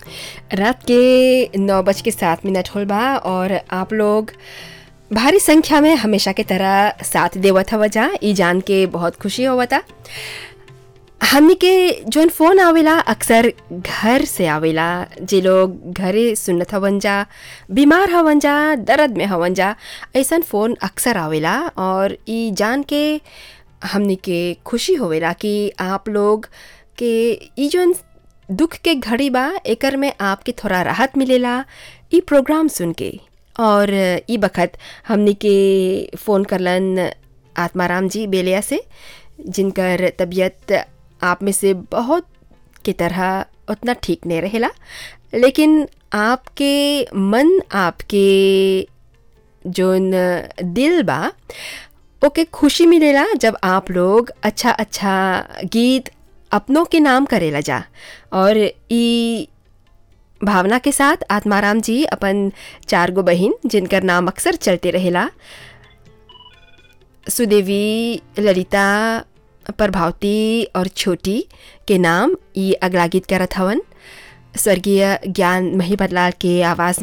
रात के नौ बज के सात मिनट होल बा और आप लोग भारी संख्या में हमेशा के तरह साथ देवत हव जा ई जान के बहुत खुशी होवता हमनी के जोन फ़ोन आवेला अक्सर घर से आवेला जे लोग घरे सुनत हवन जा बीमार हवन जा दर्द में हवन जा ऐसन फ़ोन अक्सर आवेला और ई जान के हमनी के खुशी होवेला कि आप लोग के ई जोन दुख के घड़ी बा एकर में आपके थोड़ा राहत मिलेला ई प्रोग्राम सुन के और ई बखत हमनी के फ़ोन करलन आत्माराम जी बेलिया से जिनकर तबीयत आप में से बहुत की तरह उतना ठीक नहीं रहेला लेकिन आपके मन आपके जोन दिल बा ओके खुशी मिलेला जब आप लोग अच्छा अच्छा गीत अपनों के नाम करेला जा और ई भावना के साथ आत्माराम जी अपन चार गो बहिन जिनकर नाम अक्सर चलते रहेला सुदेवी ललिता प्रभावती और छोटी के नाम ई अगला गीत करत हवन स्वर्गीय ज्ञान मही बदलाल के आवाज़